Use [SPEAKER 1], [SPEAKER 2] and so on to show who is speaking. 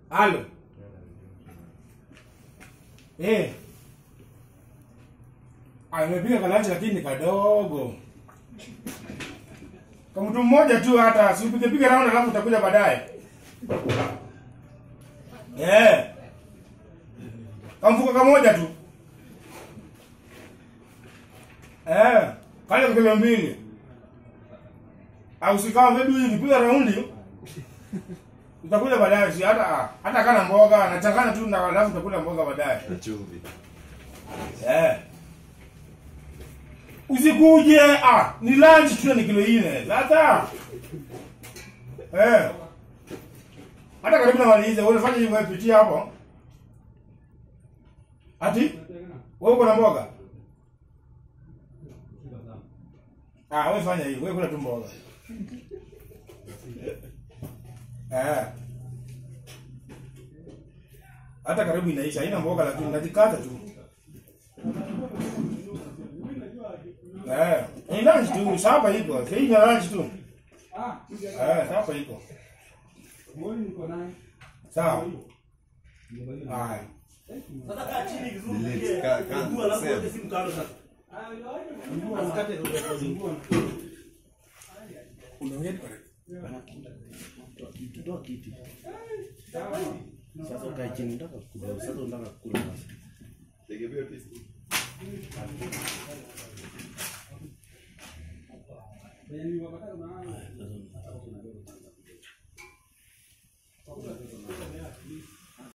[SPEAKER 1] Halo. Eh. Amepiga kalanchi lakini ni kadogo. Kwa mtu mmoja tu hata si upige piga round alafu utakuja baadaye. Eh. Kamfuko kamoja tu. Eh, kale kilo mbili. Au sikawa maybe hivi piga raundi. Utakuja baadaye si hata hata kana mboga anachanganya tu na alafu utakula mboga baadaye.
[SPEAKER 2] Na chumvi.
[SPEAKER 1] Eh. Usikuje ah, ni lunch tu ni kilo nne. Sasa. Eh. Hata karibu na malize, wewe fanya hivyo wewe pitia hapo. Ati? Wewe uko na mboga? Ah, wewe fanya hivyo, wewe kula tu mboga. Eh. Hata karibu inaisha, haina mboga lakini najikata tu. Eh, ni lunch tu, sapa iko. Hii ni lunch tu. Eh, sapa iko. Sawa. Haya.
[SPEAKER 2] Delete. Ka- ka- save.
[SPEAKER 1] Unaongea ni karibu.
[SPEAKER 3] Toa kiti. Sasa ukae chini unataka kula. Sasa unataka kula sasa.
[SPEAKER 2] Tegemea pesa.
[SPEAKER 3] Sasa